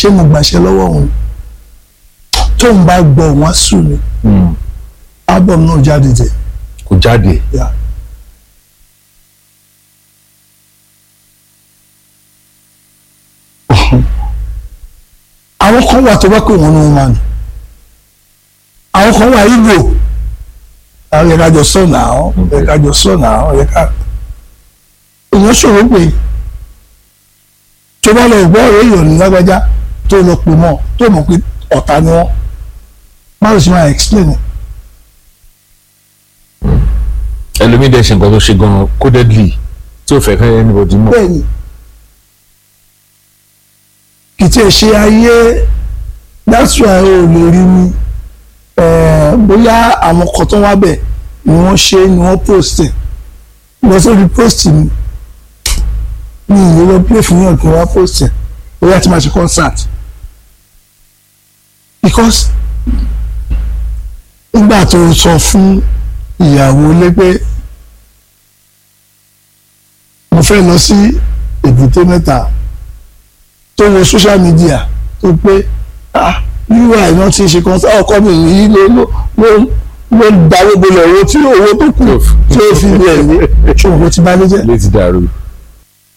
ṣé mo gbàṣẹ lọ́wọ́ òun tóun bá gbọ́ òun á sùn ni Mm. album náà jáde tẹ̀ kò jáde yà. àwọn kan wà tó bá pè wọ́n ní wọn máa nù àwọn kan wà Ìgbò àwọn yẹ ká jọ sọ náà yẹ ká jọ sọ náà yẹ ká èèyàn ṣòro pé tó bá lọ gbọ́ ọ̀rọ̀ èèyàn ní lágbájá tó lọ pè mọ́ tó mọ̀ pé ọ̀tá ni wọ́n má lè ṣe máa explain it. ẹlòmíì dẹ̀ ṣe nǹkan tó ṣe gan codedly tí ò fẹ́ kẹ́ anybody mọ̀ bẹ́ẹ̀ni kì í tiẹ̀ ṣe ayé that's why o lè rí mi eh, bóyá àwọn kan tó wá bẹ̀ ni wọ́n ṣe ni wọ́n post ẹ̀ lọ sórí post mi ní ìlú lọ play fún yàn kí wọ́n post ẹ̀ bóyá tí máa ṣe concert because nígbà tó sọ fún ìyàwó lé pé mo fẹ́ lọ sí èbúté mẹ́ta tó wo social media tó pé ah ui náà ti ṣe kan ọkọ mi yìí ló ló ló ló dáwọ́ bolẹ̀ owó tí owó tó kù tí ó fi lẹ̀ ní ṣòwò tí bá lé jẹ́ létí dàrú